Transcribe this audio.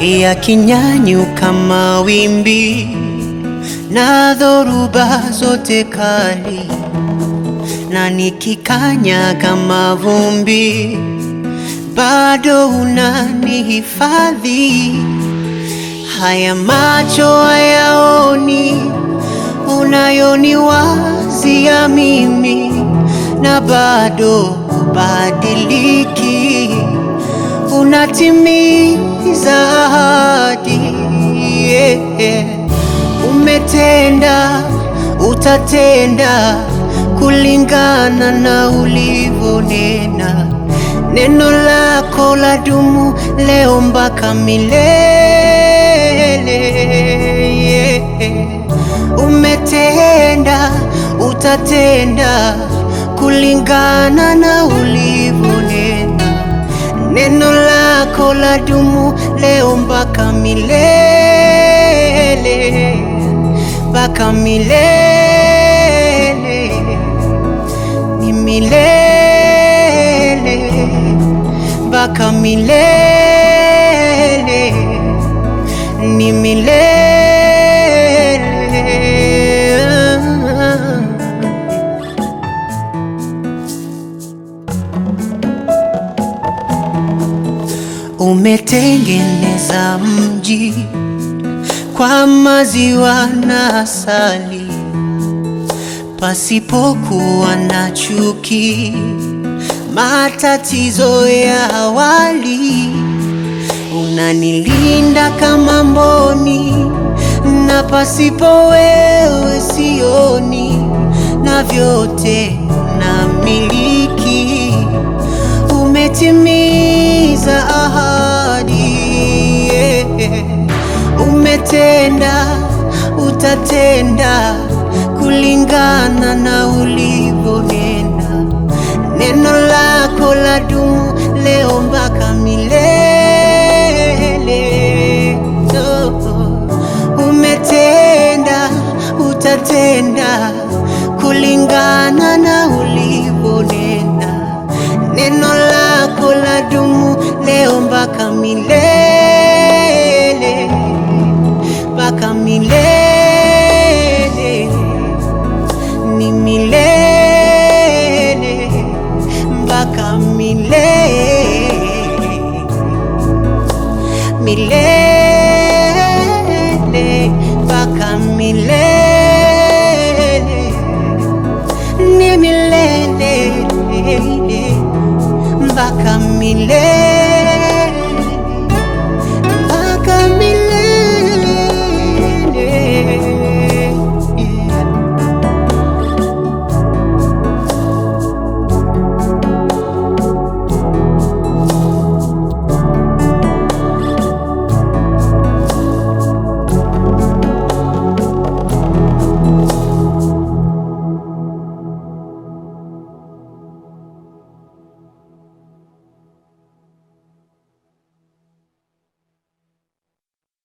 yakinyanyuka mawimbi na dhoruba zote kali, na nikikanyaga mavumbi, bado unanihifadhi. Haya macho hayaoni unayoniwazia mimi, na bado hubadiliki, unatimiza ahadi. Yeah. Umetenda, utatenda kulingana na ulivyonena. Neno lako la dumu leo mpaka milele. Yeah. Umetenda, utatenda kulingana na ulivyonena. Neno lako la dumu leo mpaka milele, mpaka milele, ni milele, mpaka milele, ni milele. Umetengeneza mji kwa maziwa na asali, pasipokuwa na chuki, matatizo ya awali. Unanilinda kama mboni, na pasipo wewe sioni, na vyote namiliki umetimiza ahadi, yeah. Umetenda, utatenda kulingana na ulivyonena. Neno lako la dumu leo mpaka milele. Oh. Umetenda, utatenda kulingana na ulivyonena. Neno lako la dumu leo mpaka milele, mpaka milele, ni milele, mpaka milele, milele, mpaka milele, ni milele mpaka milele.